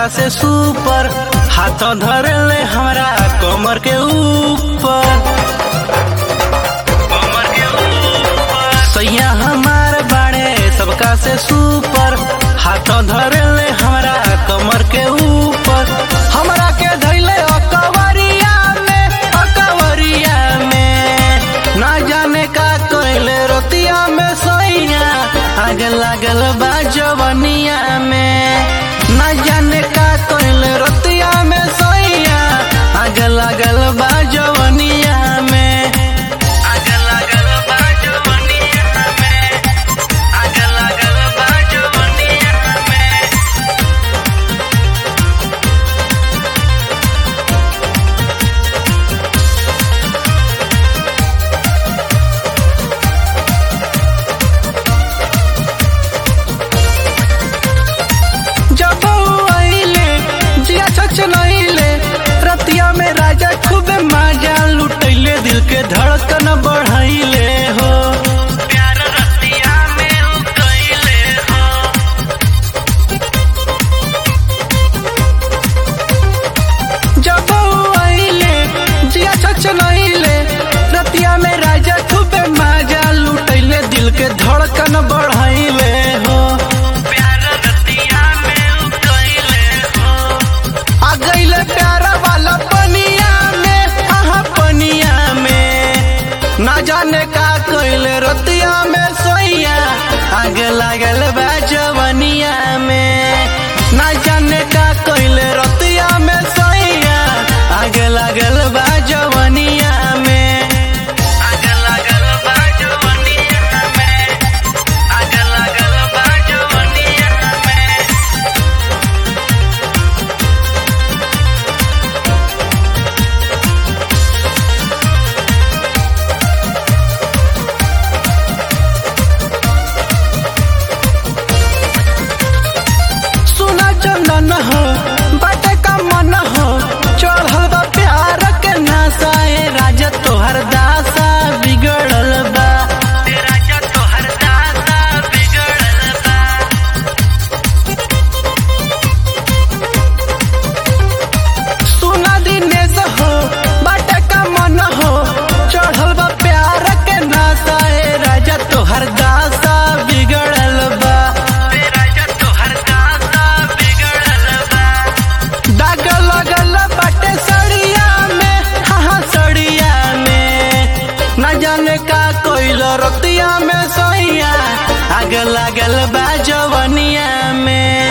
सबका से सुपर हाथ धर ले हमरा कमर के ऊपर कमर के ऊपर सैया हमार बाड़े सबका से सुपर हाथ धर ले हमरा कमर के ऊपर हमरा के धैले अकवरिया में अकवरिया में ना जाने का कहले रतिया में सैया आगे लागल बा जवनिया में ना जाने का कहले रतिया में सैया आगे लागल बा जवनिया में आगे लागल बा जवनिया में आगे लागल बा जवनिया में जब आइले जिया सच नइले रतिया में राजा खूब मजा लुटैले दिल के धड़कन बढ़ाइले हो प्यार रतिया में उ कइले हो जब आइले जिया सच नइले रतिया में राजा खूब मजा लुटैले दिल के धड़कन बढ़ाइले हो प्यार रतिया में उ कइले हो आ गइले प्यार वाला पनिया में आहा पनिया में ना जाने का कइले रतिया में सोइया आगे लागल बा जवनिया में ना जाने का कइले रतिया में सोइया आगे लागल बा जवनिया में आगे लागल बा जवनिया में आगे लागल बा जवनिया में सुना चंदन हो बाटे का मन हो चढ़ल बा प्यार के नासा ए राजा तोहर दासा बिगड़ल बा ए राजा तोहर दासा बिगड़ल बा सुना दिनेश हो बाटे का मन हो चढ़ल बा प्यार के नासा ए राजा तोहर दासा बिगड़ल बा ए राजा तोहर दासा बिगड़ल बा दाग लगल बाटे सड़िया में हाँ हाँ सड़िया में न जाने का कोइल रतिया में सोइया आग लागल बा जवनिया में